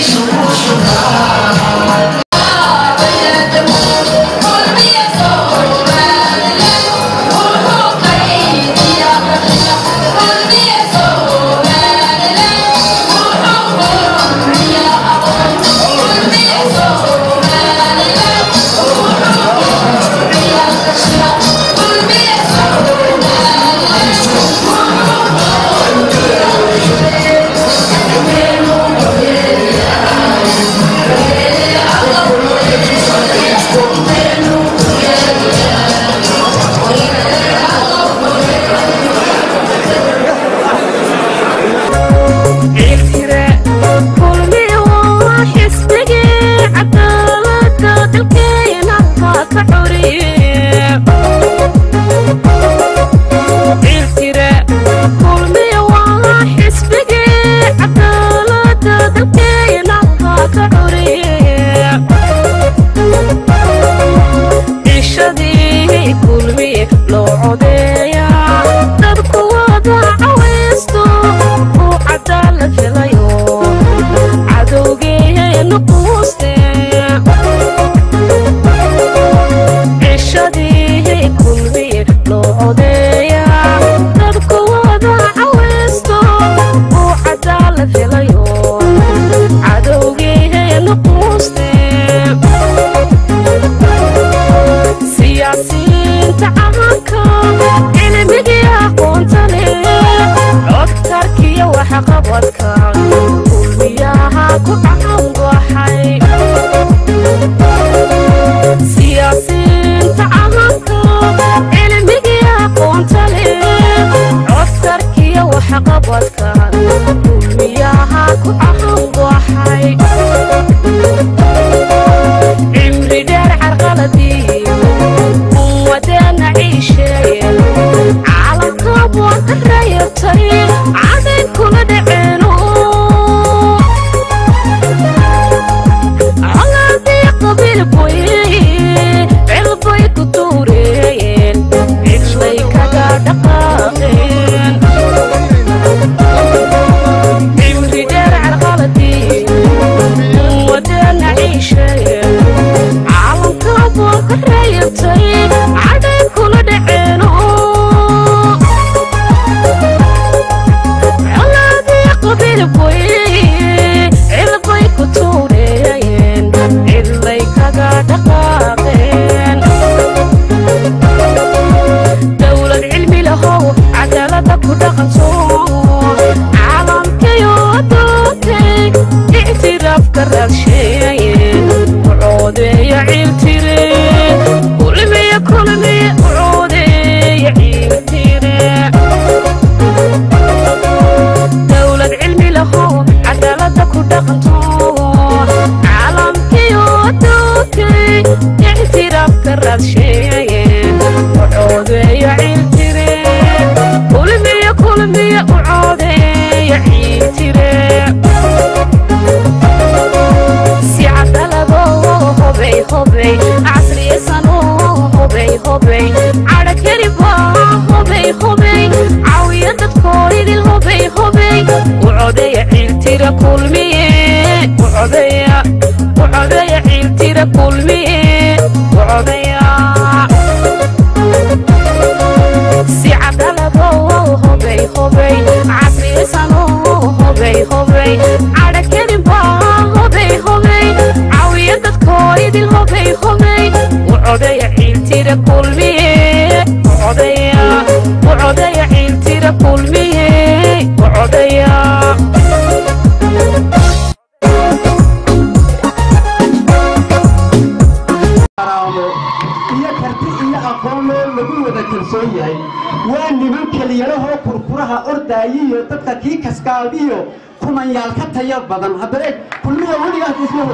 waa niman keliyalahoo kurkuraha ordaayiyo dadka kii kaskaaldiyo kumanyaal ka taya badan haddana kulmiya weligaas isma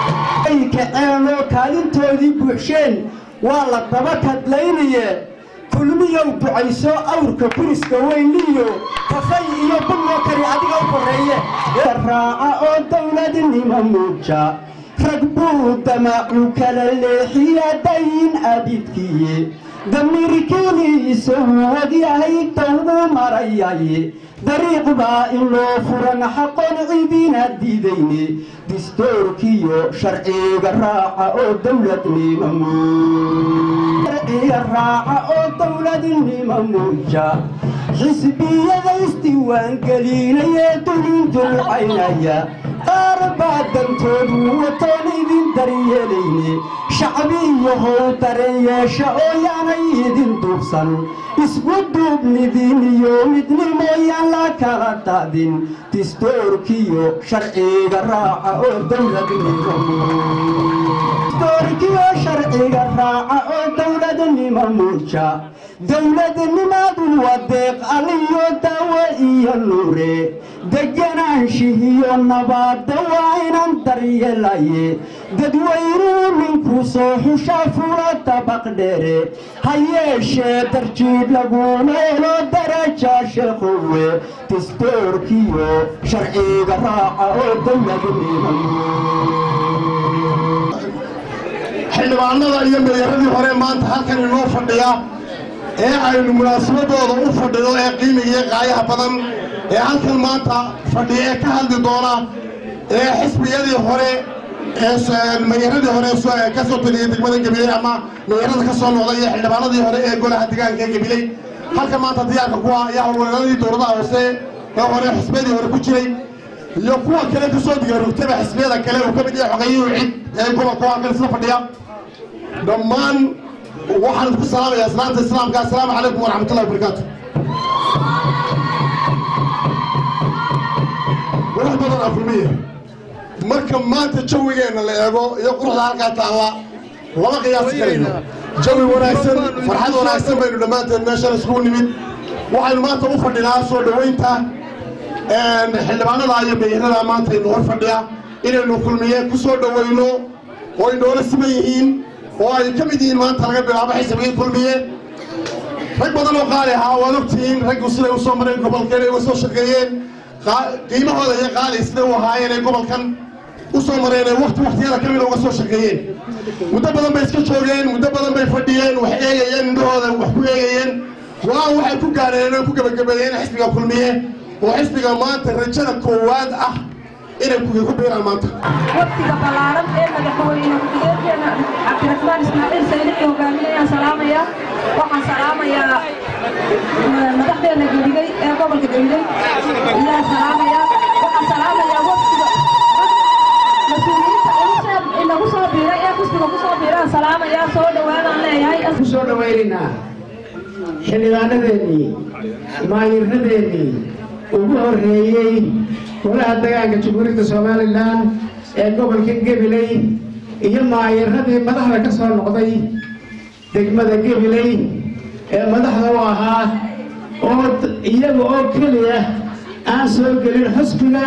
ay kaceenoo kaalintoodii buuxsheen waa la daba kadlaynaye kulmiyow ducayso awrka kuriska weyniyo kafay iyo bulloo kari adiga u korreeye raaca oo dawladnima muuja rag buu damaacu kala leexiya dayin abidkiye damirkeliisu wagyahay tawgu marayaye dariiq baa in loo furan xaqoon cidiina diidayne distoorkiyo sharciga raaca oo dowladnimo sharciga raaca oo dowladnimo muuja xisbiyada isdiiwaangelinayee dulin dulcaynaya qaar baa dantoodu watoon idin daryeelayne shacbiyahow dareen yeesha oo yaanay idin duubsan isku duubnidin iyo midnimooyaan la kala daadin distoorkiyo sharciga raaca oo dowladnimo distoorkiyo sharciga raaca oo dowladnimo muuja dowladnimaadu waa deeq aliyo daawo iyo nuure deganaanshihiyo nabaadda waa inan daryeelaye dadweynuu ninkuu soo xushaa fula dabaq dheere ha yeeshee darjiid laguna helo daraja sheekhowe distoorkiyo sharciga raaca oo dowladnimo xildhibaanada iyo meeyaradii hore maanta halkan inoo fadhiya ee aynu munaasabadooda u fadhido ee qiimiga iyo qaayaha badan ee halkan maanta fadhiya ee ka hadli doona ee xisbiyadii hore ee meeyaradii hore ka soo taliyey degmada gabiley ama meeyarada ka soo noqday iyo xildhibaanadii hore ee golaha deegaanka ee gabiley halka maanta diyaarka kuwa ayaa howlwareeradii dowladaha hoose ee hore xisbiyadii hore ku jiray iyo kuwa kale ka soo digaarugtaba xisbiyada kale uu ka mid yahay xogeeyuhu cid ee gobolka halkan isla fadhiya dhammaan waxaan ku salaamayaa islaanta islaamka assalaamu calaykum waraxmatullahi wabarakaatu walax badan afurmiya marka maanta jawigeenna la eego iyo quruxda halkaa taalla lama qiyaasi karayno jawi wanaagsan farxad wanaagsan baynu dhammaanteen meeshan iskugu nimid waxaynu maanta u fadhinaa soo dhoweynta xildhibaanada iyo meeyarada maanta inu hor fadhiya inaynu kulmiye ku soo dhoweyno oo ay noola siman yihiin oo ay ka mid yihiin maanta laga bilaabo xisbigii kulmiye rag badan oo qaali ahaa waad ogtihiin raggu siday u soo mareen gobolkeen ay uga soo shaqeeyeen qiimahooda iyo qaali siday u ahaayeen ay gobolkan u soo mareen ee wakti waktiyada ka mida uga soo shaqeeyeen muddo badan bay iska joogeen muddo badan bay fadhiyeen wax eegayeen indhahooda wax ku eegayeen go-aan waxay ku gaadheen oo ku gebagabeeyeen xisbiga kulmiye oo xisbiga maanta rajada koowaad ah inay ku biiraan maanta waftiga ballaaran ee madaxweyne ku-xigeenkeena cabdiraxmaan ismaaciil saylixi hogaaminayaan salaamaya waxaan salaamayaa madaxdeena geligay ee gobolka geligay ayaan salaamayaa waxaan salaamayaa waftiga mas-uuliyiinta inagu soo biiray ee xisbiga ku soo biiraan salaamayaa soo dhowaadaan leeyahay ku soo dhowaynaynaa xildhibaanadeennii maayirradeennii ugu horreeyey golaha dagaanka jamhuuriyadda somalilan ee gobolka gabiley iyo maayiradii madaxda ka soo noqday degmada gabiley ee madaxda u ahaa oo iyaga oo keliya aan soo gelin xusbiga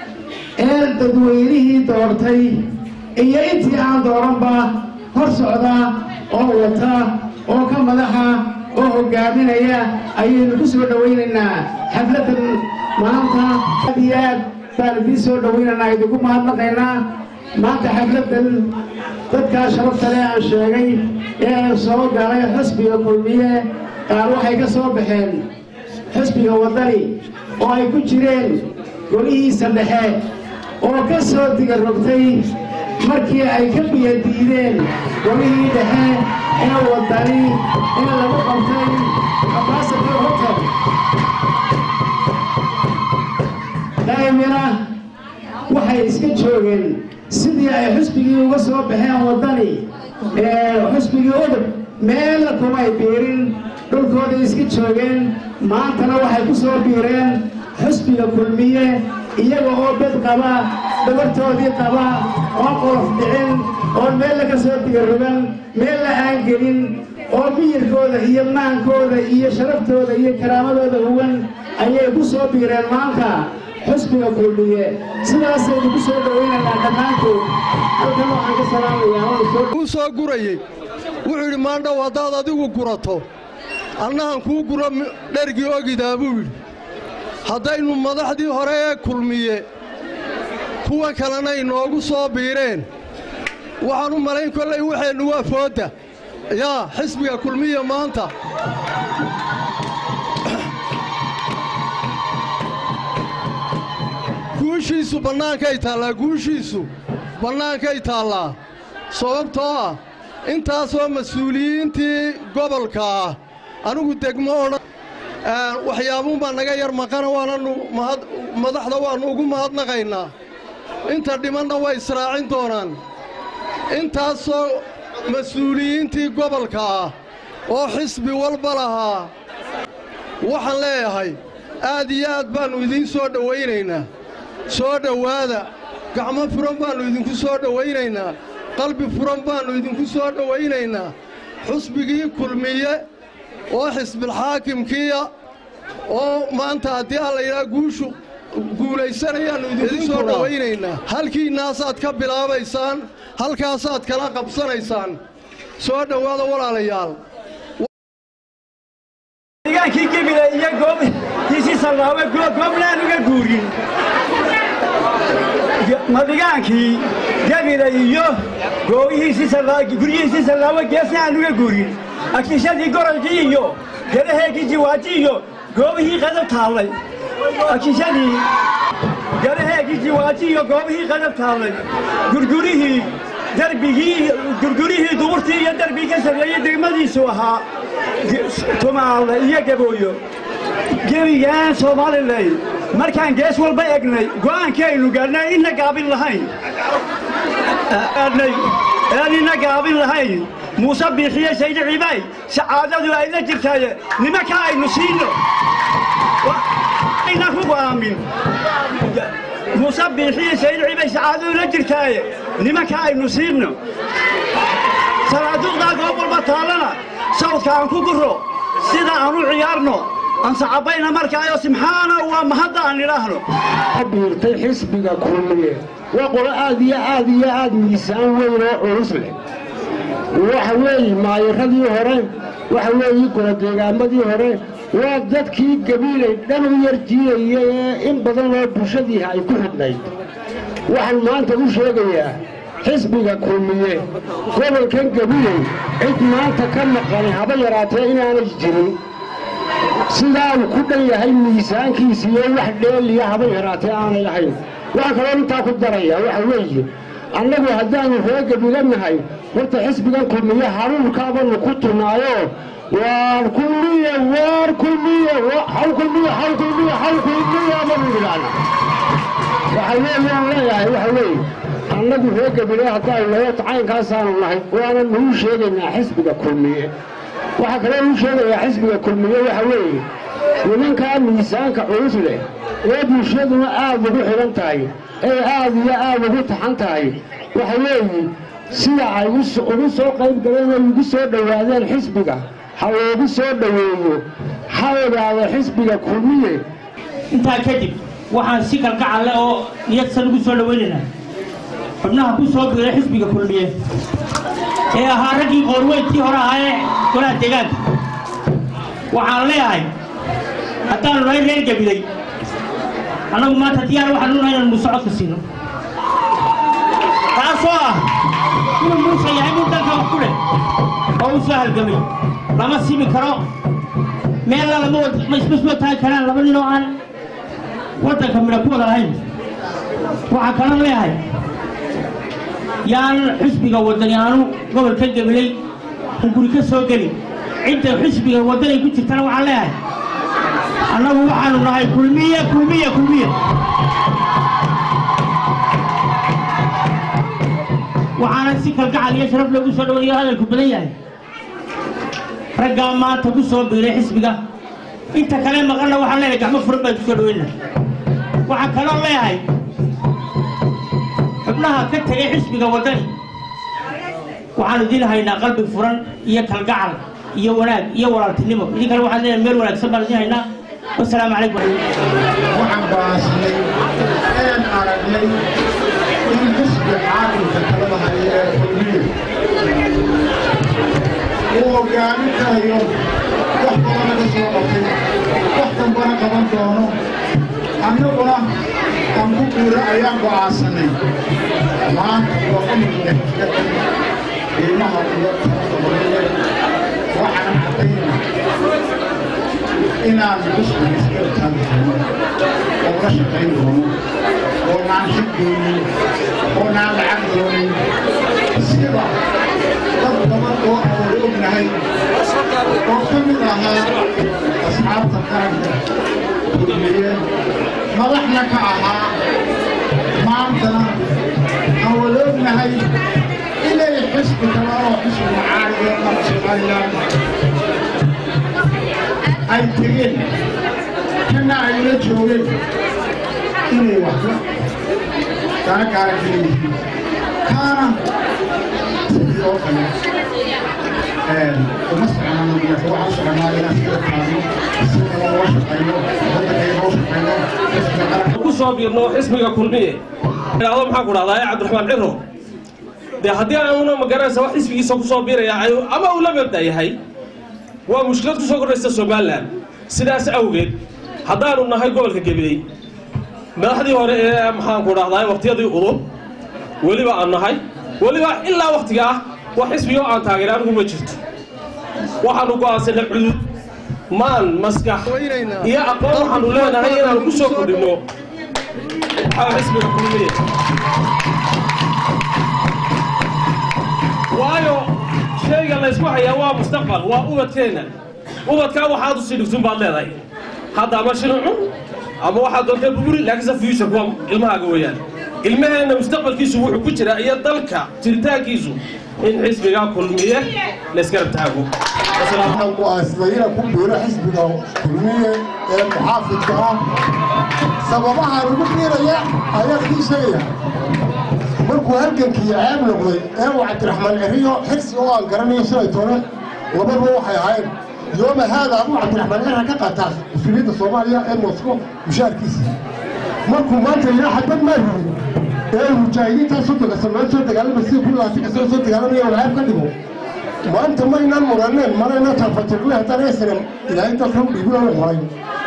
ee dadweynihii doortay iyo intii aan dooranba hor socda oo wata oo ka madaxa oo hogaaminaya ayaynu ku soo dhowaynaynaa xafladan maanta aad iyo aad baan idiin soo dhowaynaynaa idinku mahadnaqaynaa maanta xafladan dadkaa sharafta leh aan sheegay ee soo galay xusbiga kulmiye qaar waxay ka soo baxeen xusbiga waddani oo ay ku jireen golihiisa dhexe oo ka soo diga rogtay markii ay ka biyo diideen golihii dhexe ee waddani in lagu qabtay ambassador hotel daa'imina waxay iska joogeen sidii ay xusbigii uga soo baxeen waddani xusbigii udub meella kumay biirin dhulkooday iska joogeen maantana waxay ku soo biireen xusbiga kulmiye iyaga oo bed qaba dhabartoodii qaba oo qolof dhicin oo meella ka soo digarogan meella aan gelin oo miyirkooda iyo maankooda iyo sharaftooda iyo karaamadooda huwan ayay ku soo biireen maanta xusbiga kulmiye sidaasaynu ku soo dhowaynaynaa dhammaantood halkan waxaan ka salaamayaa uu soo gurayey wuxuu yidhi maandhow haddaad adigu gurato annahan kuu guro dhergii ogidaa buu yidhi haddaynu madaxdii hore ee kulmiye kuwa kalena inoogu soo biireen waxaan u malayn kollay waxeennu waa foodda yaa xisbiga kulmiya maanta guushiisu bannaankay taallaa guushiisu bannaankay taallaa sababtoo ah intaasoo mas-uuliyiintii gobolka ah anigu degmo odhan waxyaabuunbaa naga yar maqana waananu mahad madaxda waannu ugu mahadnaqaynaa inta dhimanna way israacin doonaan intaasoo mas-uuliyiintii gobolka ah oo xisbi walba lahaa waxaan leeyahay aad iyo aad baannu idiin soo dhowaynaynaa soo dhowaada gacmo furan baannu idinku soo dhowaynaynaa qalbi furan baannu idinku soo dhowaynaynaa xusbigii kulmiye oo xisbilxaakimkiiya oo maanta haddii alla yidhaha guushu guulaysanayaannu idinku soo dhowaynaynaa halkiinnaasaad ka bilaabaysaan halkaasaad kala qabsanaysaan soo dhowaada walaalayaal deegaankii gebile iyo goobtiisii sallaawe gooblaan uga guurin madigaankii gebile iyo guryihiisii sallaawe geesna aan uga guurin akishadii gorolkii iyo gadaheegii jiwaaji iyo goobihii qadab taallay akishadii gadaheegii jiwaaji iyo goobihii qadab taallay gurgurihii darbigii gurgurihii duburtii iyo darbigii ka sarreeyey degmadiisu ahaa tumaale iyo gabooyo gebigaan soomalilan markaan gees walba egnay go'aankii aynu gaadhnay inna gaabin lahayn gaadhnay aan inna gaabin lahayn muuse biixiye saydi cibaay sacaadadu ay la jirtaaye nimanka aynu siino ayna ku go'aamin muuse biixiye saydi cibaay sacaadadu la jirtaaye nimanka aynu siino salaaduuqdaa goob walba taallana sawdka aan ku guro sida aan u ciyaarno ansacabayna markaayo simxaana waa mahadda aan idhaahno biirtay xisbiga kulmiye waa qolo aad iyo aad iyo aad miisaan weyn oo culus leh waxa weeye maayiradii hore waxa weeye goladeegaamadii hore waa dadkii gabiilay dhan u yar jiidaya ee in badan oo bulshadiiha ay ku xidhnayd waxaan maanta u sheegayaa xisbiga kulmiye gobolkan gabiley cid maanta ka maqan haba yaraatee inaanay jirin sidaa uu ku dhan yahay miisaankiisa iyo wax dheeliya haba yaraatee aanay lahayn waxaa kaloo intaa ku daraya waxa weeye annagu haddaannu ree gabile nahay horta xisbigan kulmiye haruurkaabanu ku tunaayo waar kulmiye waar kulmiye haw kulmiye haw kulmiye haw kulmiye banu idhaahna waxa weeye aan leeyahay waxa weeye annagu ree gabile haddaanu nahay caynkaasaanu nahay waana nuu sheegaynaa xisbiga kulmiye waxaa kaloo nuu sheegayaa xisbiga kulmiye waxa weeye nimankaa miisaanka culus leh ee bulshaduna aad ugu xidhan tahay ee aad iyo aad ugu taxan tahay waxa weeye sida ay ugu soo qayb galeen oo ugu soo dhowaadeen xisbiga ha loogu soo dhoweeyo ha ogaado xisbiga kulmiye intaa kadib waxaan si kalgacal leh oo niyadsan ugu soo dhowaynaynaa xubnaha ku soo biiray xisbiga kulmiye ee ahaa raggii qoorweyntii hore ahaa ee golaha deegaanka waxaan leeyahay haddaanu nahay reer gabiley annagu maanta diyaar waxaanu nahay inaan muusocodka siino taasoo ah inuu muuse yahay nin dalka wax ku leh oo u soo halgamay lama simi karo meella lama ma isma soo taagi karaan laba nin oo aan waddanka midha ku wada lahayn waxaa kaloo leeyahay yaan xisbiga waddani aanu gobolka gabiley hunguri ka soo gelin cidda xisbiga waddanay ku jirtana waxaan leeyahay annagu waxaanu nahay kulmiye kulmiye kulmiye waxaana si kalgacal iyo sharaf loogu soo dhawanayo hadalku badan yahay raggaa maanta ku soo biiray xisbiga inta kale maqanna waxaan leeyahay gacmo furan baan ku soo dhawayna waxaan kaloo leeyahay xubnaha ka tegay xisbiga waddani waxaanu idin haynaa qalbi furan iyo kalgacal iyo wanaag iyo walaaltinimo idinkana waxaan leeyahay meel wanaagsan baan idin haynaa wasalaamu calaykum waxaan baasnay een aragnay in xisbi xaakimka talada haya ee kulmiye uu hogaamin karayo wax badana ka soo qabtay wax dambana qaban doono annaguna aan ku guura ayaan go'aansanay maanta go'aanka qiimaha iyo talada horiye waxaan caddaynaa inaan xusbiga iska taagi doono oo la shaqayn doono oo naan xig doonin oo naan lacag doonin sida dad badan oo aan wada ognahay oo ka mid ahaa asxaabta qaranka kulmiye madaxna ka ahaa maantana aan wada ognahay inay xisbi kale oo xisbi macaariga ama somalilan ay tegeen kana ay la joogeen inay waxba kaa gaara kaleyihiin kaana sidii oo kale uma soconano marka waxaan soconaa inaan sida taagno si kale loo shaqayno waddankay loo shaqayno xisbiga qaranka ku soo biirno xisbiga kulmiye idhaahdo maxaan ku dhahdaa ee cabdiraxmaan ciro dee haddii aanu magaranaysa wax xisbigiisa ku soo biiraya ay- ama uu la mabda yahay waa mushkilad ku soo kordhaysa somalilan sidaas awgeed haddaanu nahay gobolka gabiley madaxdii hore ee maxaanku dhahdaa waqtiyadii udub weliba aan nahay weliba ilaa waqtiga ah wax xisbiga oo aan taageera anigu ma jirto waxaanu go'aansanay cudud maan maskax iyo aqoon waxaanu leenahay inaanu ku soo kordhinno waxaa xisbiga kulmiye waayo shayga laysku hayaa waa mustaqbal waa ubadkeenna ubadkaa waxaad usii dhigsun baad leedahay hadda ama shilin cun ama waxaad doontaa buguri laakiinse future waa ilmahaaga weeyaan ilmaheenna mustaqbalkiisu wuxuu ku jiraa iyo dalka jiritaankiisu in xisbiga kulmiye laysgarab taago waxaan go'aansaday inaan ku biiro xisbiga kulmiye ee muxaafidka ah sababahaan ugu biiraya ayaan idiin sheegaya markuu halgankii ceeb noqday ee uu cabdiraxmaan ciriyo xirsi oo aan garanayo shalay toone labadaba waxay ahayn yooma haada aduu cabdiraxmaan cira ka qaataa mas-uuliyadda soomaaliya ee mosko mushaarkiisa markuu maanta ilaa xadbad maa rubin ee mujaahidiintaa soddonka sanood soo dagaalama sida kun labaatanka sano soo dagaalamaya oo ceeb ka dhigo maanta maynaan muraneen manayna tafatirle haddaan esanan ilaahay dalka u dhiibin oo horay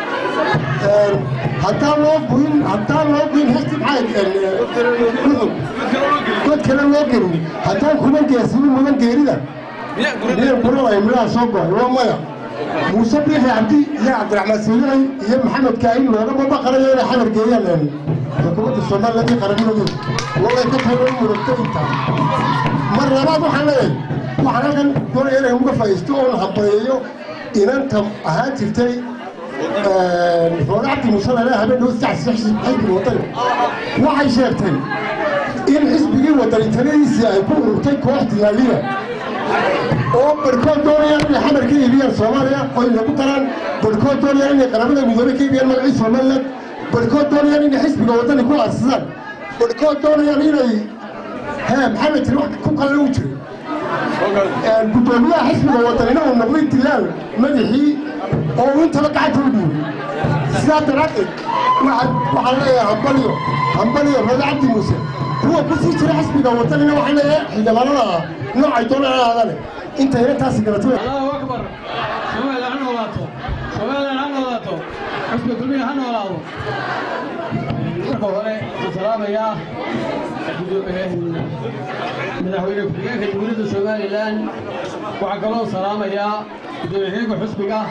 haddaan loo guyin haddaan loo guyin hesti maxay god kale loo gelin haddaan kuma geesinin mudan geerida miyan kuran ay midhaha soo go'ay waa maya muuse biixi cabdi iyo cabdiraxmaan siilixi iyo maxamed kaahin loogama baqanayo inay xamar geeyaan xukuumadda somaliland iyo qaranimadeeda walay ka tahay loo muragto intaa mar labaad waxaan leeyahay waxaan halkan doonaya inay uga faa'iisto oon hambayeeyo inanta ahaan jirtay roole cabdi muuse lale habeen dhow saddex xisbiga wadani waxay sheegtay in xisbigii wadani taladiisii ay ku ururtay koox diyaaliya oo barhkood doonayaan inay xamar ka iibiyaan soomaaliya oo inagu daraan barhkood doonayaan inay qaramada midoobe ka iibiyaan magacii somaliland barhkood doonayaan inay xisbiga wadani ku aasisaan barhkood doonayaan inay hee maxamed tiri wax ku qalle u jiro gudoomiyaha xisbiga wadanina uu noqday dilaal madaxii oo uu intaba gacanta u dhiibay sidaa daraaddeed waxaan waxaan leeyahay hambaliyo hambaliyo roode cabdi muuse kuwa ku sii jira xisbiga wadanina waxaan leeyahay xildhibaanada ah noocay doonaan ha ahaadane intayna taasi galato الله أكبر سوال عن ولاته سوال عن ولاته حسب كل عن ولاته marka hore waxaan salaamayaa madaxweyne ku-xigeenka jamhuuriyadda somalilan waxaa kaloo salaamayaa gudoomiye-xigeenka xusbiga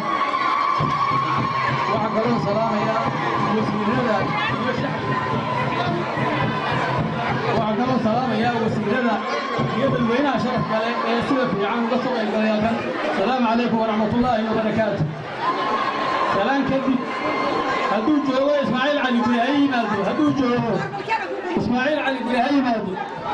waxaa kaloo salaamayaa wasiirada iyo shacabka waxaa kaloo salaamayaa wasiirada iyo dadweynaha sharafka leh ee sida fiican uga soo qaybgalay halkan asalaamu calaykum waraxmatullaahi wabarakaatu salaan kadib hadduu joogo ismaaciil cali guri ha yimaado hadduu joogo ismaaciil cali guri ha yimaado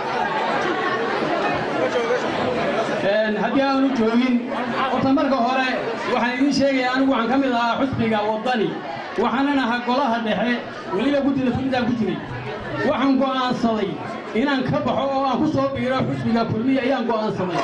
haddii aanu joogin horta marka hore waxaan idiin sheegaya anigu waxaan ka mid ahaa xusbiga waddani waxaanan ahaa golaha dhexe weliba guddida fulintaan ku jiray waxaan go'aansaday inaan ka baxo oo aan ku soo biiro xusbiga kulmiya ayaan go'aansaday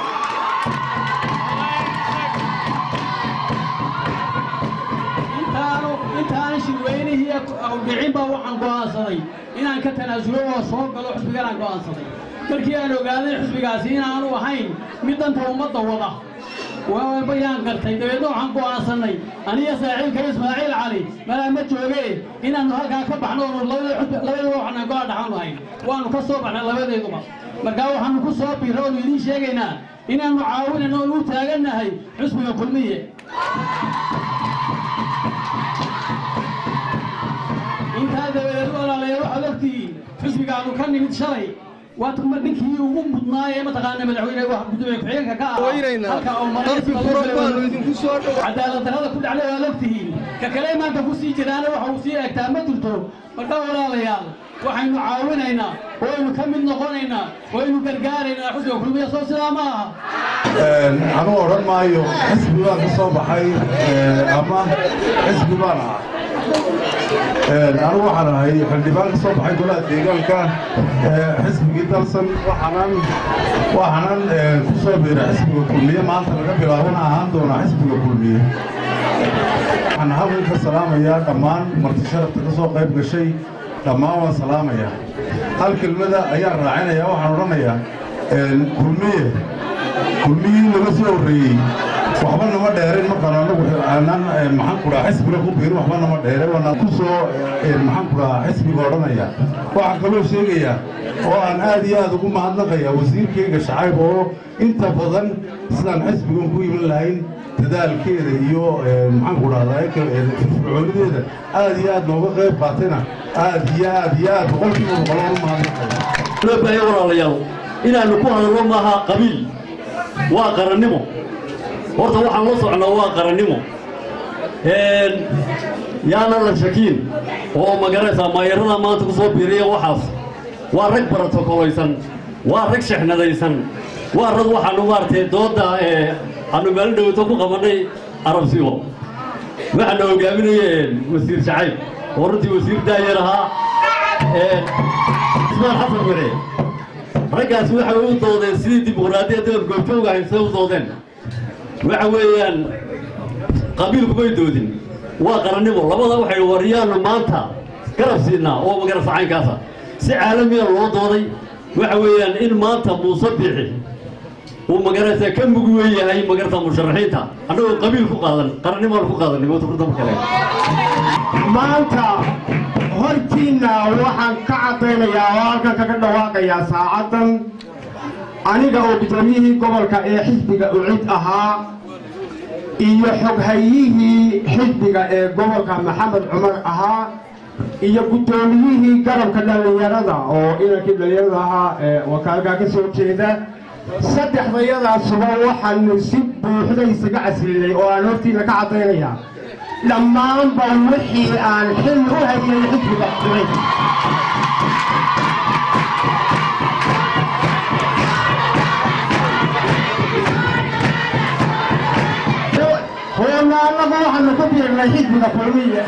intaanu intaana shirweynihii awdhicin baa waxaan go'aansaday inaan ka tanaasulo oo soo galo xusbigan aan go'aansaday markii aan ogaaday xusbigaasi inaanu ahayn mid danta ummadda wada bayaan gartay dabeedna waxaan go'aansannay aniga saaxiibka ismaaciil cali malaa ma jooge inaannu halkaa ka baxno oonu labadeeduba waxaan gola dhaxaanu ahayn waannu ka soo baxnay labadeeduba markaa waxaannu ku soo biirra oonu idiin sheegaynaa inaannu caawinayno oonu u taagannahay xusbiga kulmiye intaa dabadeed walaalayaal waxaad ogtihiin xisbigaanu ka nimid shalay waa ninkii ugu mudnaayee mataqaana madaxweyne wax gudoomiye ku-xigeenka ka ah halka oo qalbi furan baanu idinku soo dhow cadaalad darrada ku dhacday waad ogtihiin ka kale maanta ku sii jiraana waxa uu sii egtaa ma jirto marka walaalayaal waxaynu caawinaynaa waynu ka mid noqonaynaa waynu gargaaraynaa xusbiga kulmiya soo sidaa ma aha anuu odhan maayo xisbi baan ka soo baxay ama xisbi baan ah anigu waxaan ahay xildhibaan ka soo baxay golaha deegaanka xisbigii dalsan waxaanan waxaanan ku soo biiray xisbiga kulmiye maanta laga bilaabana ahaan doonaa xisbiga kulmiye waxaan halkan ka salaamayaa dhammaan marti sharafta ka soo qayb gashay dhammaan waan salaamayaa hal kelmada ayaan raacinayaa waxaan odhanayaa kulmiye kulmiyii laga soo horreeyey waxba nama dheerin markaan anagu aanan maxaan ku dhahaa xisbiga ku biirin waxba nama dheere waana ku soo maxaan ku dhahaa xisbiga odhanaya waxaan kaloo sheegayaa oo aan aad iyo aad ugu mahadnaqayaa wasiirkayga shacayb oo inta badan sidaan xisbigan ku iman lahayn dadaalkeeda iyo maxaan ku dhahdaa firfircoonideeda aad iyo aad nooga qayb qaatayna aad iyo aad iyo aad boqolkiiba boqolaan u mahadnaqaya loo baahay walaalayaal inaannu ku hadalno maaha qabiil waa qarannimo horta waxaan la socnaa waa qarannimo yaana la shakiin oo magaraysaa maayarada maanta ku soo biiriya waxaas waa rag baratokolaysan waa rag shexnadaysan waa rag waxaannu maaragtay doodda aanu maalin dhowto ku qabannay arabsigo waxaana hogaaminaya wasiir shacayb oo runtii wasiir daayar ahaa ismaan xasan mere raggaasi waxay u doodeen sidii dimuqraadiyadda aan goobjooga ahayn siday u doodeen waxa weeyaan qabiilku may doodin waa qarannimo labada waxay waryaannu maanta garab siinaa oo magarasa caynkaasa si caalamiya loo dooday waxa weeyaan in maanta muuse biixi uu magaraysa ka mug weyn yahay magarata musharaxiinta annagoo qabiil ku qaadan qarannimaan ku qaadanay wataurdaba kale maanta hortiinna waxaan ka caddaynayaa oo halkan kaga dhawaaqayaa saacaddan aniga oo gudoomiyihii gobolka ee xisbiga ucid ahaa iyo xoghayihii xisbiga ee gobolka maxamed cumar ahaa iyo guddoomiyihii garabka dhallinyarada oo inankii dhallinyarada ahaa ee wakaalkaa ka soo jeeda saddexdayadaasuba waxaanu si buuxda isaga caslinay oo aan hortiina ka caddaynayaa dhammaanba wixii aan xil u hayay xisbiga ucid hoomaalada waxaanu ku biirnay xisbiga kulmiye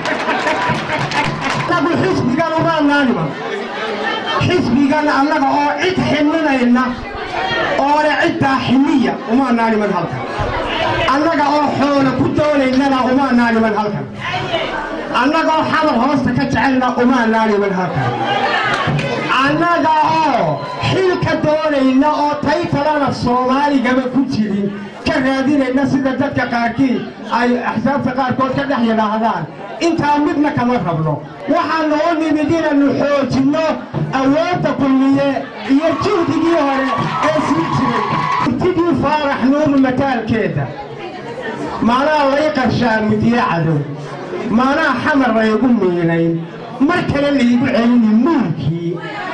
anagu xisbigan umaanaanima xisbigan annaga oo cid ximinayna oole ciddaa ximiya umaanaaniman halkan annaga oo xoolo ku doonaynana umaanaaniman halkan annagoo xamar hoosta ka jecelna umaanaaniman halkan annaga oo xilka doonayna oo taytalana soomaaligaba ku jirin ka raadinayna sida dadka qaarkii ay axsaabta qaarkood ka dhex yidhaahdaan intaa midna kama rabno waxaanu u nimid inaannu xoojinno awoodda kulmiye iyo juhdigii hore ee sii jiray urtidii faarax nuur mataalkeeda maanaa lay qarshaa mudye cadow maanaa xamar laygu miinayn mar kale laygu celini muulkii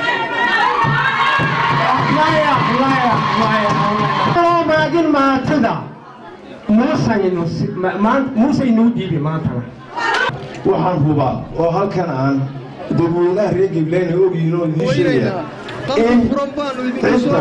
loo maagin maatida muusaynuu diibi maantana waxaan hubaa oo halkan aan dadweynaha reer gibleyna ogyihiin oo idiin sheegaya in cidda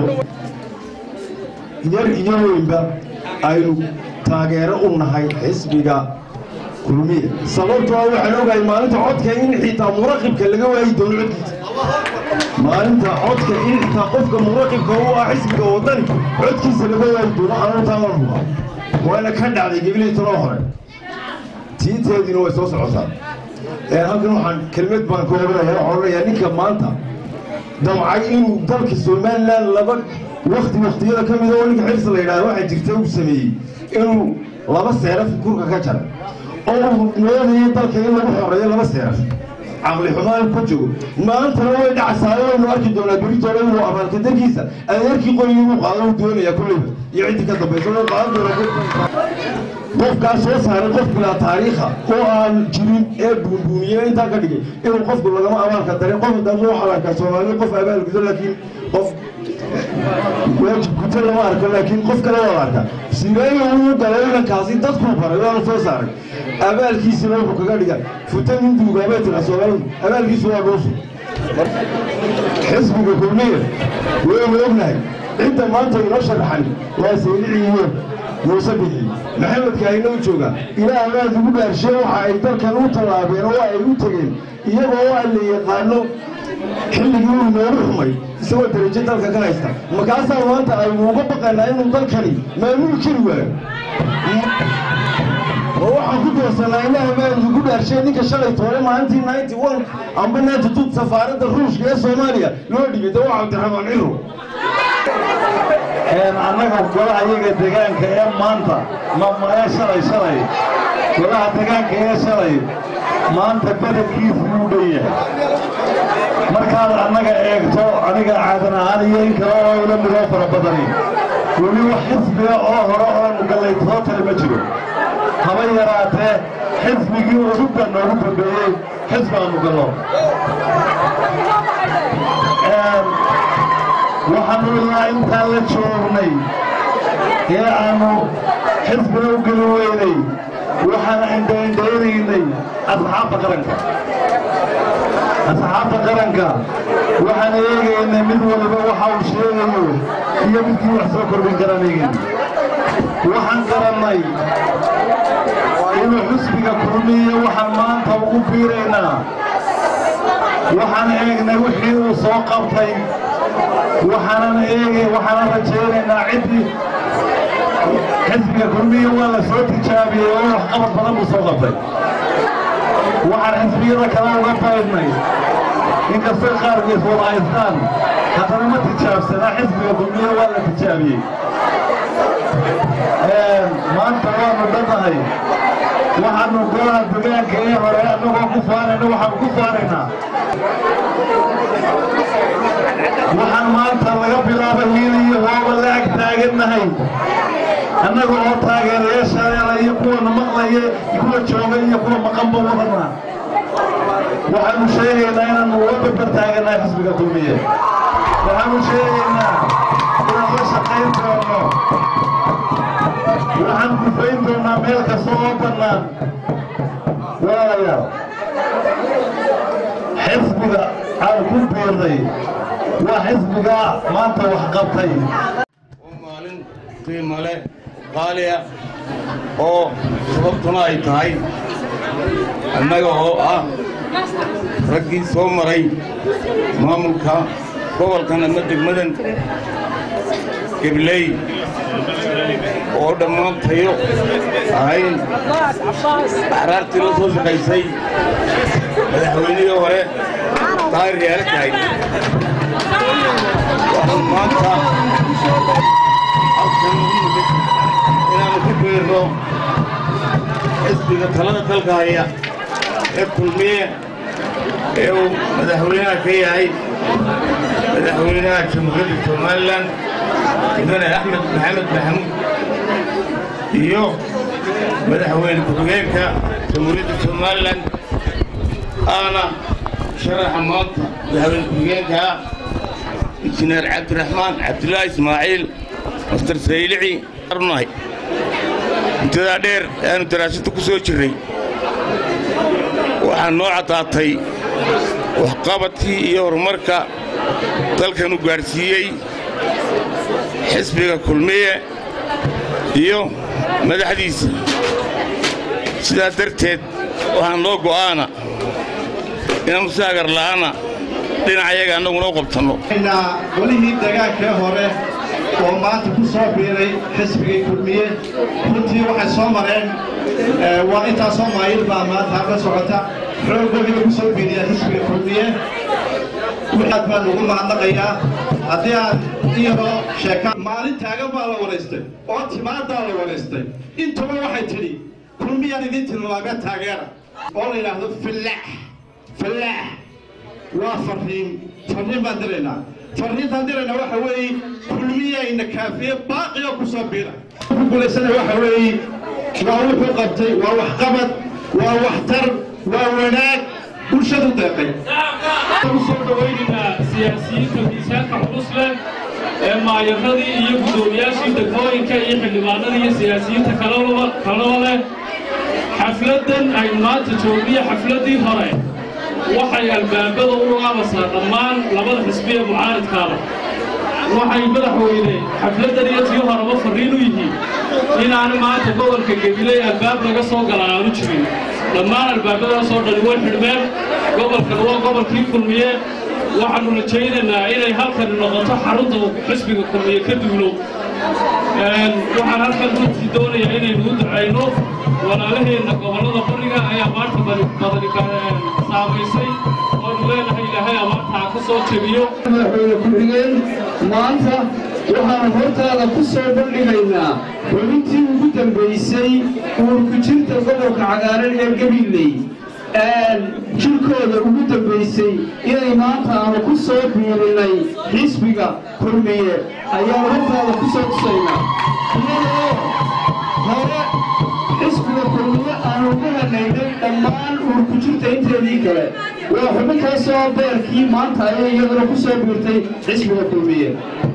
yar iyo weynba aynu taageero u nahay xisbiga kulmiye sababtoo ah waxaan ogahay maalinta codka in xitaa muraqibka laga waayi doono codkiisa maalinta codka in xitaa qofka muraqibka u ah xisbiga wadani codkiisa laga waayi doono anuu taaban hubaa waana ka dhacday gibleytanoo hore tiinteediina way soo socotaa halkan waxaan kelmad baan ka odhanaya waxaan odhanayaa ninka maanta damcay inuu dalka somalilan laba wakti waktiyada ka mida oo ninka xirsi la yidhahda waxaa jirta uu sameeyey inuu laba seeraf kurka ka jaray oo uu moodayo dalka in lagu xoreeyo laba seeraf caqli xumaan ku joogo maantana way dhacsaa waynu arki doonaa beritoole inuu abaalka darkiisa adeerkii qoyigii uu qaado uu doonaya kulleyba iyo ciddii ka dambaysa uu qaadan doonaa qofkaas soo saaray qof bilaa taariikha oo aan jirin ee buunbuuniye intaa ka dhigay inuu qofku lagama abaalka darin qof haddana waxaa la arkaa soomaaliya qof abaal gudo laakiin qof waajib guto lama arko laakiin qof kale waa la arkaa sibeeyo uu galay inankaasi dadkuu baray waana soo saaray abaalkiisina wuxuu kaga dhiga futa nin duugaabay tira soomaalidu abaalkiisu waa dhuusu xisbiga kulmiya waynu ognahay cidda maanta inoo sharaxan waa sayliciiyo muuse bixi maxamedka ayna u jooga ilaah baa lagu dhaarshay waxa ay dalkan u tallaabeen oo ay u tegeen iyagoo waa la yaqaano xilligii uu noogu xumay isagoo darajo dalka ka haysta markaasaa maanta aynu uga baqaynaa inuu dalkani maamuli kari waayo oo waxaan ku doorsanaa ilaah baa lagu dhaarshay ninka shalay toole maalintii ninety one amba ninety two safaaradda ruushka ee soomaaliya loo dhibay de waa cabdiraxmaan ciro annaga golaha iyaga degaanka ee maanta ee shalay shalay golaha degaanka ee shalay maanta bedelkiisu wuu dhan yahay markaad annaga eegto aniga caadan ahaan iyo in kale oo ila midoo fara badani weli wax xisbiga oo hore oonu gallay soo tali ma jiro haba yaraatee xisbigii udubba noogu dambeeyey xisbi aanu gallo waxaanu ilaa intaan la joognay ee aanu xisbiga u geli weynay waxaan indhaindhaynaynay asxaabta qaranka asxaabta qaranka waxaan eegaynay mid waliba waxa uu sheegayo iyo midkii wax soo kordhin karan eegayna waxaan garannay inuu xisbiga kulmiyo waxaan maanta ugu biiraynaa waxaan eegnay wixii uu soo qabtay waxaanan eegay waxaanan rajaynaynaa ciddii xisbiga kulmiya waa la soo tijaabiyey oo waxqabad badan buu soo qabtay waxaan xisbiyada kale uga baydnay inkastay qaarkiis wada haystaan haddana ma tijaabsanaa xisbiga kulmiya waa la tijaabiyey maanta waanu dhannahay waxaanu golaha degaanka ee hore annagoo ku faanayna waxaanu ku faanaynaa waxaan maanta laga bilaaba hiil iyo hooba la ag taagannahay annaga oo taageerayaashadeena iyo kuwana maqlaya kuwa jooga iyo kuwa maqanba wadana waxaanu sheegaynaa inaanu uga barbar taagannahay xisbiga kulmiye waxaanu sheegaynaa inaan la shaqayn doono waxaan gufayn doonaa meel kasta oo bannaan walaalayaal xisbiga aan ku biirnay waa xisbiga maanta wax qabtay maalin qiimo leh qaaliya oo sababtuna ay tahay annaga oo ah raggii soo maray maamulka gobolkan ama degmadan gebley oo dhammaan tayo ahayn axraartii la soo shaqaysay madaxweynihii hore daahir yaala tahay waxaan maanta halkan ugu nimid inaannu ku biirno xisbiga talada dalka haya ee kulmiye ee uu madaxweynaha ka yahay madaxweynaha jamhuuriyadda somalilan mudane axmed maxamed maxamuud iyo madaxweyne ku-xigeenka jamhuuriyadda somalilan aana sharaxa maanta madaxweyne ku-xigeenka injineer cabdiraxmaan cabdulaahi ismaaciil mastar saylici arnahay muddadaa dheer aanu daraasada ku soo jirray waxaa noo caddaatay waxqabadkii iyo horumarka dalkanu gaadhsiiyey xisbiga kulmiye iyo madaxdiisa sidaa darteed waxaan noo go'aana inaannu si agarla'aana dhinacayaga annaguna u qabtanno golihii dagaankee hore oo maanta ku soo biiray xisbigii kulmiye runtii waxay soo mareen waa intaasoo maayil baa maanta halka socota xooggoodiiba ku soo biiriya xisbiga kulmiye aad baan ugu mahadnaqayaa haddii aan iyadoo sheeka maalin taagan baa la waraystay oo timaadaa la waraystay intuba waxay tidhi kulmiyaan idin tilmaamee taageera oo la yidhaahdo fillaax fillaax waa farriin farriin baan diraynaa farriintaan diraynaa waxa weeye kulmiyayna kaafiye baaqiyo ku soo biira ku guulaysana waxa weeye waa wuxuu qabtay waa waxqabad waa waxtar waa wanaag bulshadu deeqay usoo dhawaynaynaa siyaasiyiinta miisaanka culus leh ee maayaradii iyo guddoomiyaashii degmooyinka iyo xildhibaanadii iyo siyaasiyiinta kalaba kalaba leh xafladdan aynu maanta joogniyo xafladdii hore waxay albaabada u lugaabaysaa dhammaan labada xisbi ee mucaaridkaaba waxay madaxweyne xafladdan iyo tii horeba farriin u yihiin inaanu maanta gobolka gebiley albaab laga soo gala aanu jirin dhammaan albaabadaasoo dhani way xidhmeen gobolkan waa gobolkii kulmiye waxaannu rajaynaynaa inay halkani noqoto xarunta xisbiga kulmiye ka duulo waxaan halkan runtii doonayaa inaynu u ducayno walaalaheenna gobollada qoriga ayaa maanta badani saamaysay oonu leenahay ilaahay amaantaa ka soo jebiyo madaxweyne ku-xigeen maanta waxaan hortaada ku soo bandhigaynaa xubintii ugu dambaysay uurkujirta gobolka cagaaran ee gabiley jirkooda ugu dambaysay inay maanta aanu ku soo biirinay xisbiga kulmiye ayaan hortaada ku soo tusaynaa iyadoo hore xisbiga kulmiye aanu uga hanaynay dhammaan uurkujirta inteedii kale waa xubintaasoo beerkii maanta ayay iyaduna ku soo biirtay xisbiga kulmiye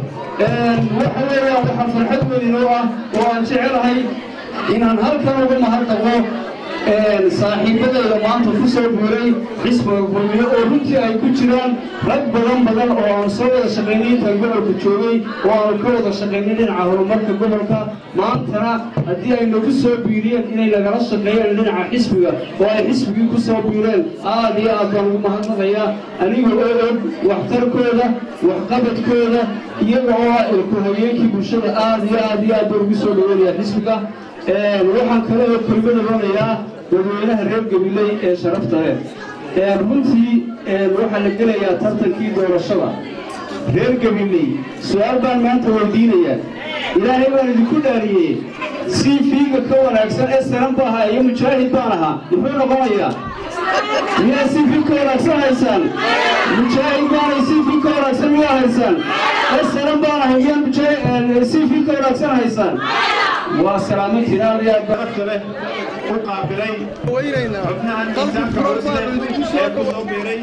waxa weeyaan waxaa farxad weyn oo ah oo aan jecelahay inaan halkan uga mahadnaqo saaxiibadayda maanta ku soo biiray xisbiga kulmiye oo runtii ay ku jiraan rag badan badan oo aan soo wada shaqaynay intaan gobolka joogay oo aanu ka wada shaqaynay dhinaca horumarka gobolka maantana haddii ay nagu soo biiriyeen inay nagala shaqeeyeen dhinaca xisbiga oo ay xisbigii ku soo biireen aad iyo aad baan ugu mahadnaqayaa aniga oo og waxtarkooda waxqabadkooda iyaga oo ah ilku-hayeenkii bulshada aad iyo aad iyo aad baan ugu soo dhaweynaya xisbiga waxaan kale oo kelmada roonayaa dadweynaha reer gabiley ee sharafta leh runtii waxaa la gelayaa tartankii doorashada reer gabiley su-aal baan maanta weydiinayaa ilaahay baan idinku dhaariyey si fiiga ka wanaagsan esaran ba ahaa iyo mujaahid baan ahaa muxuu noqonayaa miyaa si fiig ka wanaagsan haysaan mujaahid baanay si fiig ka wanaagsan miyaa haysaan esaran baan ahay miyaa si fiig ka wanaagsan haysaan waa salaamantiin aad iyo aad barafta leh u qaabilay xubnahan miisaanka culus leh ee ku soo biiray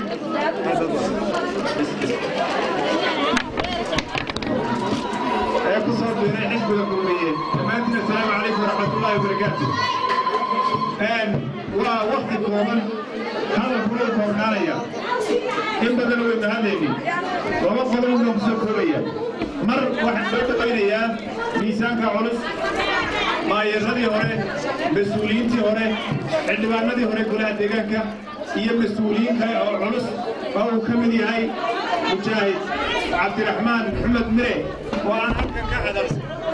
ee ku soo biiray xisbiga kulmiye dhammaantiin assalaamu calaykum waraxmatullaahi wabarakaatu waa wakti kooban hadalkuna u koornaanaya in badan way mahadayni laba qodob inuu ku soo koobaya mar waxaan soo dhawaynayaa miisaanka culus maayaradii hore mas-uuliyiintii hore xildhibaanadii hore golaha deegaanka iyo mas-uuliyiin kale oo culus oo uu ka mid yahay mujaahid cabdiraxmaan maxamed mire oo aan halkan ka hadal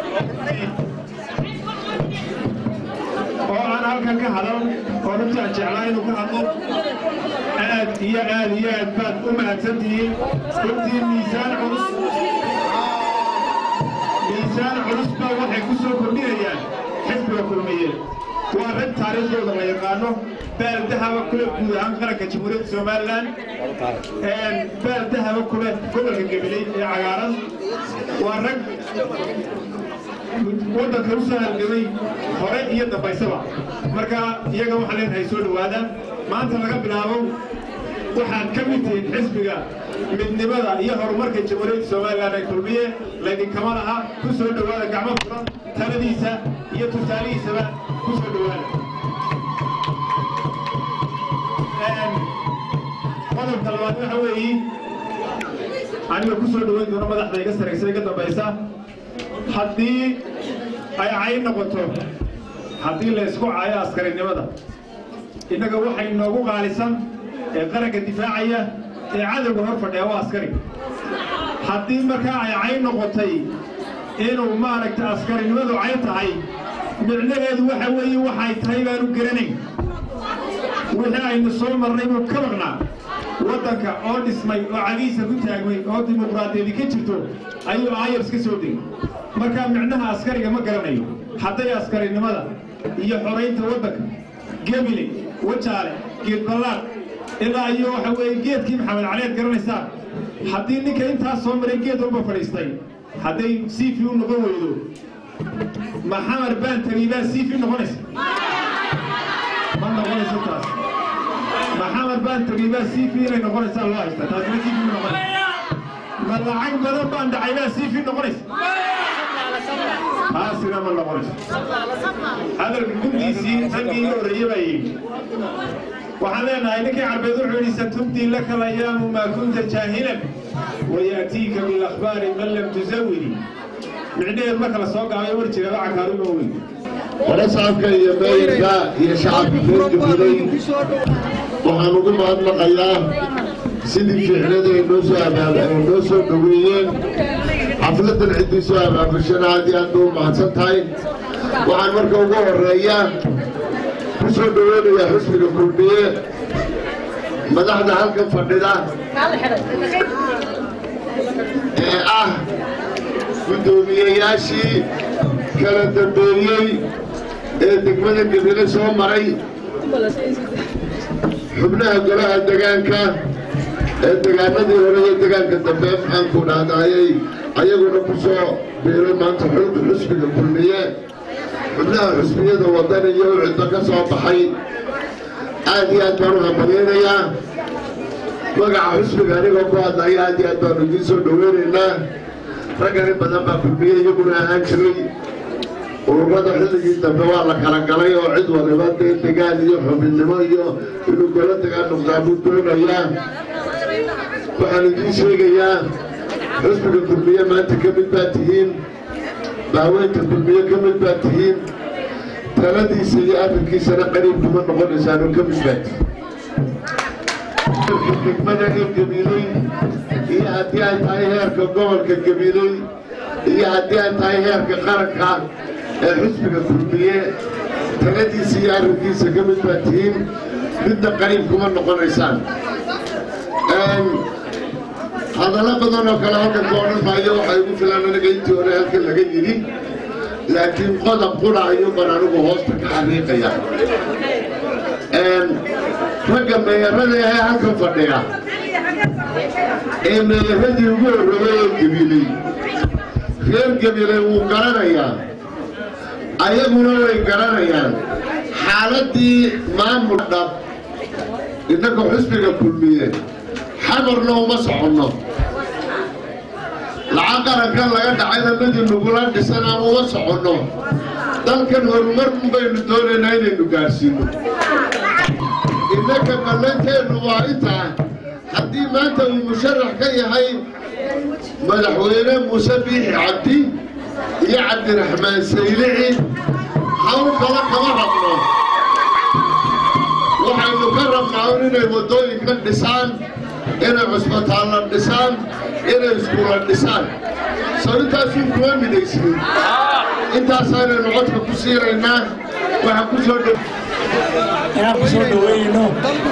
oo aan halkan ka hadal oo runtii aan jeclaa inuu ka hadlo aad iyo aad iyo aad baad u mahadsan tihiin runtii miisaan culus miisaan culus baa waxay ku soo kordhinayaan xisbiga kulmiye waa rag taariikhdooda la yaqaano baal dahaba kule guud ahaan qaranka jamhuuriyadda somalilan baal dahaba kule gobolka gabiley ee cagaaran waa rag waddanka u soo halgamay hore iyo dambaysaba marka iyaga waxaa leenahay soo dhowaada maanta laga bilaabo waxaad ka mid tihiin xisbiga midnimada iyo horumarka jamhuuriyadda somalilan ee kulmiye laydinkama laha ku soo dhowaada gacmo furan taladiisa iyo tusaalihiisaba ku soo dhowaada qodobka labaad waxa weeye aniga ku soo dhoweyn doono madaxda iga saraysa iga dambaysa haddii ay cayn noqoto haddii la isku caayo askarinimada innaga waxay noogu qaalisan ee qaranka difaacaya ee cadowga hor fadhiya waa askari haddii markaa ay cayn noqotay inuu maaragta askarinimadu cayn tahay micnaheedu waxa weeye waxay tahay baanu garanayn wixii aynu soo marnay buu ka maqnaa waddanka oo dhismay oo cagiisa ku taagmay oo dimuqraadiyadi ka jirto ayuu ayars ka soo degay markaa micnaha askariga ma garanayo hadday askarinimada iyo xoraynta waddanka gebile wajaale geedballaad ilaa iyo waxa weeye geedkii maxamed caleed garanaysaan haddii ninka intaas soo maray geed walba fadhiistay hadday siifi u noqon weydo maxamar baan tagi baa siifi noqonaysa ma noqonayso taas maxamar baan tagi baa siifi inay noqonaysaa loo haystaa taasina siifi ma noqonaysa ma lacag badan baan dhacay baa siifi noqonaysa taasina ma noqonayso hadalka gundiisii raggii iga horreeye baa yidhi waxaan leenahay ninkii carbeed wuxuu yidhi satubdii laka layaamu maa kunta jaahilan wayaatiika bilakhbaari man lam tusawiri micnaheed marka la soo gaabay war jira waxa kaaruga weyn walasaabka iyo meeyirka iyo shacabka reer jubilee waxaan ugu mahadnaqayaa sidii ficnada ay noo soo abaab ay noo soo dhoweeyeen xafladan ciddii soo abaabashana aad iyo aad bay u mahadsan tahay waxaan marka ugu horeeya ku soo dhoweynayaa xusbiga kulmiye madaxda halkan fadhida ee ah guddoomiyeyaashii kala dambeeyey ee degmada gebile soo maray xubnaha golaha degaanka ee degaanadii hore iyo degaanka dambe maxaanku dhahdaayay ayaguna ku soo biiray maanta xulka xusbiga kulmiye xubnaha xusbiyada waddan iyo cidda ka soo baxay aad iyo aad baan u hambalyaynayaa magaca xusbiga anigoo ku hadlaya aad iyo aad baanu idiin soo dhoweynaynaa raggan in badan baa kulmiye iyaguna ahaan jiray ururada xilligii dambe waa la kala galay oo cid waliba dee degaan iyo xubinnimo iyo inuu golo degaan noqdaa buu doonayaa waxaan idiin sheegayaa xusbiga kulmiye maanta ka mid baa tihiin daaweynta kulmiye ka mid baa tihiin taladiisa iyo arrinkiisana qariib kuma noqonaysaanoo ka mid baa tihiin degmada ee gabiiley iyo haddii ay tahay heerka gobolka gabiiley iyo haddii ay tahay heerka qaranka ee xusbiga kulmiye taladiisa iyo arrinkiisa ka mid baa tihiin midna qariib kuma noqonaysaan hadallo badan oo kale halkan ka odhan maayo waxay ugu filan aniga intii hore halkan laga yidhi laakiin qodob qura ayuuban anigu hoosta ka xariiqaya ragga meeyarada ahee halkan fadhiya ee meeyaradii ugu horreeyey ee gebiiley reer gebiiley wuu garanayaa ayaguna way garanayaan xaaladdii maamul dhab innaka xusbiga kulmiye xamarna uma soconno lacag qarankan laga dhacayna midii nugula dhisan aan uma soconno dalkan horumar un baynu doonaynaa inaynu gaadhsiinno innaka ballanteennu waa intaa haddii maanta uu musharax ka yahay madaxweyne muuse biixi cabdi iyo cabdiraxmaan saylici hawl kala kama rabno waxaynu ka rabnaa un inay waddooyinka dhisaan inay cusbitaalla dhisaan inay iskuula dhisaan soo intaasuun kuma midhaysnin intaasaanaynu codka ku siinaynaa waxaan ku soo dhow inaan ku soo dhoweynayno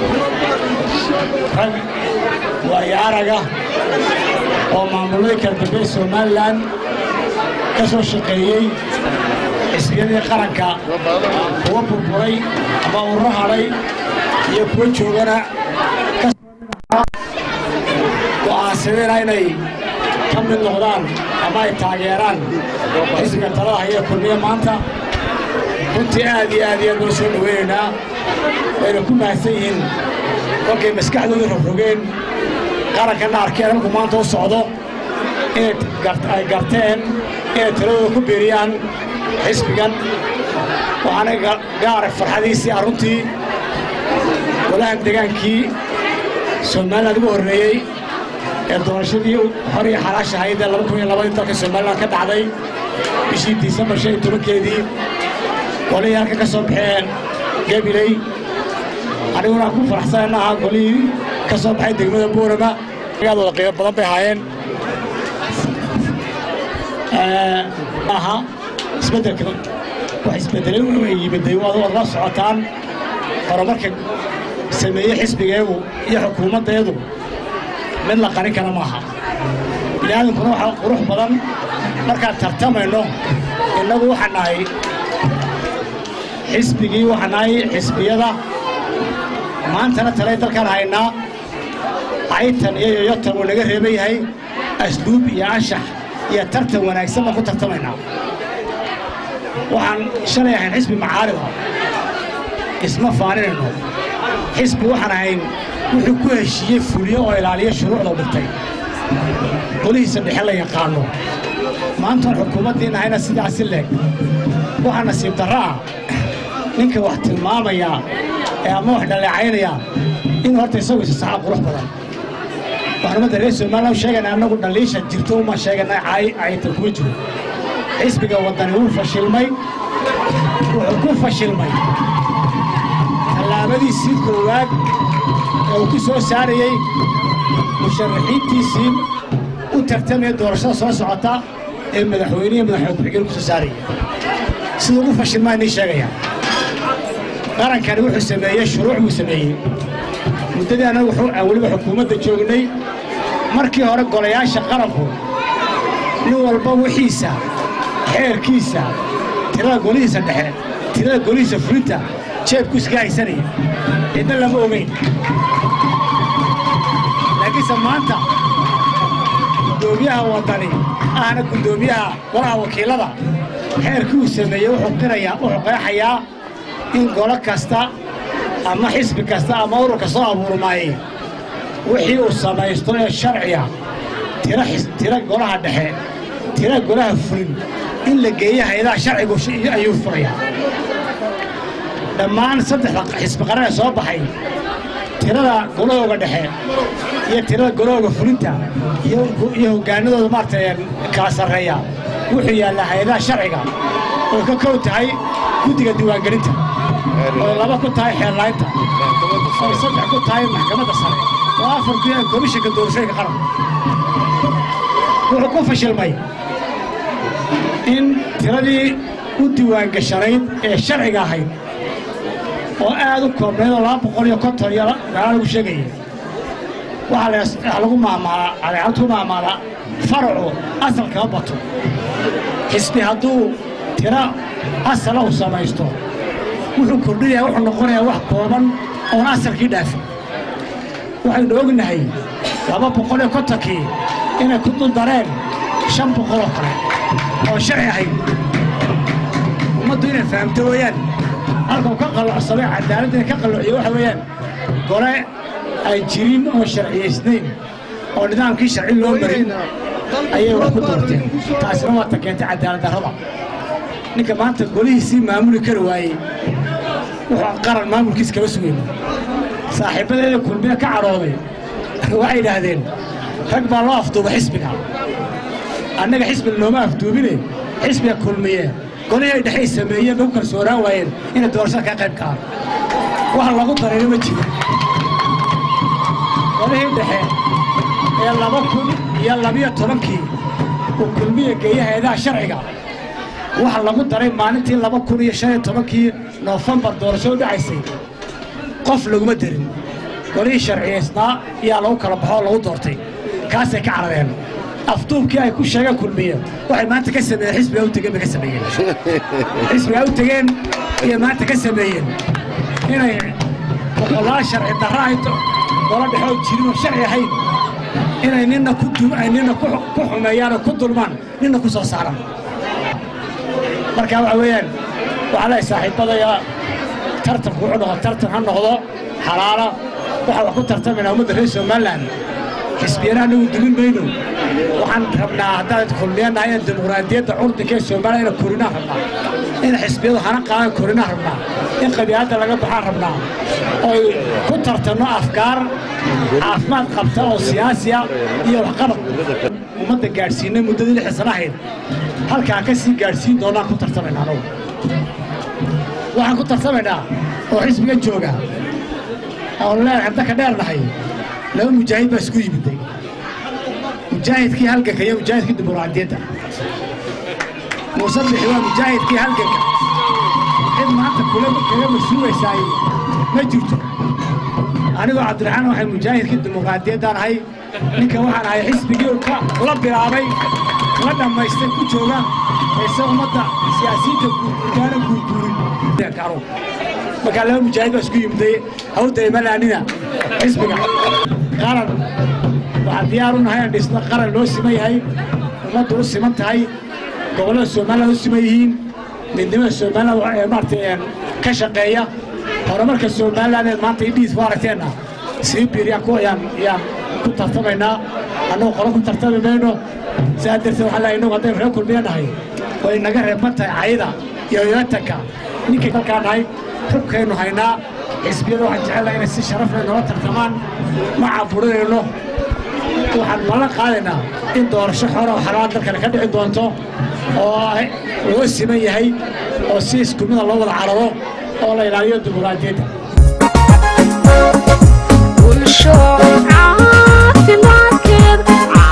rag waayo araga oo maamulada kala dambeey somalilan ka soo shaqeeyey xisbiyadii qaranka kuwa burburay ama ururo hadhay iyo kuwa joogana go'aansadeen inay ka mid noqdaan ama ay taageeraan xisbiga talada haya kulmiye maanta runtii aad iyo aad iyo aad noo soo dhoweynaynaa wayna ku mahadsan yihiin kolkay maskaxdooda rogrogeen qarankanna arkeen markuu maanta u socdo inay ay garteen inay taladooda ku beeriyaan xisbigan waxaana gaarag farxadiisii aruntii golahan degaankii somaliland ugu horreeyey ee doorashadii hor iyo xalaash ahayd ee laba kun iyo labadii dalka somaliland ka dhacday bishii disembar shan iyo tobankeedii golihii halka ka soo baxeen gabiley aniguna ku faraxsanana ahaa golihii ka soo baxay degmada boorama aadooda qiimo badan bay ahaayeen aha isbeddelka wax isbeddelay way yimiday waad waad la socotaan horumarka sameeyey xisbigeegu iyo xukuumaddeedu mid la qarin kara maaha bini'aadankuna waxaa qurux badan markaan tartamayno innagu waxaan nahay xisbigii waxaan nahay xisbiyada maantana talay dalkaan haynaa caytan iyo yoyotan uu naga reeban yahay asluub iyo anshax iyo tartan wanaagsan baan ku tartamaynaa waxaan shalay ahayn xisbi macaarida isma faaninayno xisbi waxaan ahayn wuxuu ku heshiiyey fuliyo oo ilaaliya shuruucda dhigtay golihiisa dhexe la yaqaano maantaan xukuumaddiin ahayna sidaasi leeg waxaa nasiib darro ah ninka wax tilmaamaya ee ama wax dhaleecaynaya in horta isagu isa saxaa qurux badan waxaan ummadda reer somaliland u sheegaynaa annagu dhaliisha jirto uma sheeganaa caytan kuma jiro xisbiga waddani wuu fashilmay wuxuu ku fashilmay tallaabadiisii koowaad ee uu ku soo saarayey musharaxiintiisii u tartamaya doorashada soo socota ee madaxweynihi madaxweyne ku-xigeen ku soo saaraya sida ugu fashilmaa inii sheegaya qarankani wuxuu sameeyey shuruuc buu sameeyey muddadii annagu aan weliba xukuumadda joognay markii hore golayaasha qaranku nin walba wixiisa xeerkiisa tirada golihiisa dhexe tirada golihiisa fulinta jeebku iska haysanaya cidna lama ogeyn laakiinse maanta guddoomiyaha waddani ahna guddoomiyaha golaha wakiilada xeerkii uu sameeyey wuxuu qirayaa wuxuu qeexayaa in golo kasta ama xisbi kasta ama ururka soo abuurmaayey wixii uu samaysto ee sharciga tira tira golaha dhexe tira golaha fulin in la geeyo hay-adaha sharcigu ayuu furayaa dhammaan saddexda xisbi qaran ee soo baxay tirada golahooga dhexe iyo tirada golahooga fulinta iyo hoggaanadooda maaragtay kala sarreeya wuxuu yaallaa hay-adaha sharciga oo ka kow tahay guddiga diiwaangelinta oo laba ku tahay xeellaynta oo saddex ku tahay maxkamadda sare oo afar ku yahay komishinka doorashooyinka qaranka wuxuu ku fashilmay in tiradii u diiwaangashanayd ee sharciga ahayd oo aad u koobnayd oo laba boqol iyo konton iyo meelaa lagu sheegayay waxaa lagu maamaalaa adeecad ku maamaalaa faracu asalkama bato xisbi hadduu tiro asala uu samaysto wuxuu kordhinayaa wuxuu noqonayaa wax kooban oon asalkii dhaafin waxaynu ognahay laba boqol iyo kontonkii inay ku dul dareen shan boqol oo kale oo sharci ahayd ummaddu inay fahamto weeyaan halkau ka qalloocsamay cadaaladda inay ka qalloociyo waxa weeyaan gole aan jirin oo sharciyaysnayn oo nidaamkii sharci loo marin ayay wax ku doorteen taasina waa ta keentay cadaalad darrada ninka maanta golihiisii maamuli kari waayey wuxuu qaran maamulkiis kama sugeyn saaxiibbadeeda kulmiye ka cadhooday waxay yidhaahdeen rag baa loo afduuba xisbiga annaga xisbiga looma afduubine xisbiga kulmiye golihii ay dhexay sameeyeen bay ku kalsoonaan waayeen inay doorashada ka qayb galaan wax lagu darayno ma jiro golihii dhexe ee laba kun iyo labiyo tobankii uu kulmiye geeyey hay-adaha sharciga waxa lagu daray maalintii laba kun iyo shan iyo tobankii noofembar doorasho u dhacaysay qof laguma darin golihii sharciyaysnaa ayaa lagu kala baxo oo lagu doortay kaasay ka carareen afduubkii ay ku sheegeen kulmiye waxay maanta ka sameeyeen xisbigaa u tegeen bay ka sameeyeen xisbigaa u tegeen ayay maanta ka sameeyeen inay boqolaal sharci darra ay golo dhexoo jirin oo sharci ahayn inay nina ku ay nina ku xumeeyaan oo ku dulmaan nina ku soo saaraan marka waxa weeyaan waxaa leehay saaxiibbadaya tartanku wuxuu noqo tartan ha noqdo xalaala waxaa wax ku tartamaynaa ummadda reer somaliland xisbiyana anagu dumin mayno waxaan rabnaa haddaan kulmiyanahay in dimuqraadiyadda curdinka ee soomaaliya ina korinaan rabnaa in xisbiyadu hana qaadan korinaan rabnaa in qabiilada laga baxaan rabnaa oy ku tartanno afkaar caafimaad qabta oo siyaasiya iyo waxqabad ummadda gaadhsiinay muddadii lixda sana ahayd halkaan ka sii gaadhsiin doonaan ku tartamaynaa anugu waxaan ku tartamaynaa oo xisbiga jooga oon leen hadda ka dheernahay laba mujaahid baa isku yimiday mujaahidkii halganka iyo mujaahidkii dimuqraadiyadda muuse bixi waa mujaahidkii halganka cid maanta kula kaga mas-uulaysaaye ma jirto anigoo cabdiraxmaan waxay mujaahidkii dimuqraadiyaddaan ahay ninka waxaan ahay xisbigii ka la bilaabay la dhammaystay ku jooga ayse ummadda siyaasiyiinta guurgaana guurguurin markaa laba mujaahid baa isku yimiday hawda imalaanina xisbiga qaran waxaan diyaar u nahay aan dhisno qaran loo siman yahay ummaddu u siman tahay gobollada somaliland u siman yihiin midnimada somaliland ee maaragtay ka shaqeeya horumarka somaliland ee maanta idhiis ku aragteenna sii biiriyaan ku ayaan ayaan ku tartamaynaa annagu qolo ku tartami mayno sidaa darteed waxaa leeyahay innagu haddaynu reer kulmiya nahay way naga reeban tahay cayda iyo yotanka ninkay dalkaa nahay hubkaynu haynaa xisbiyada waxaan jecelnahay inay si sharaf leh noola tartamaan ma caburinayno waxaan ballan qaadaynaa in doorasho xora oo xalaal dalkani ka dhici doonto oo loo siman yahay oo si isku mida loo wada cararo oo la ilaaliyo dimuqraadiyadda bulsho caafimaadkeed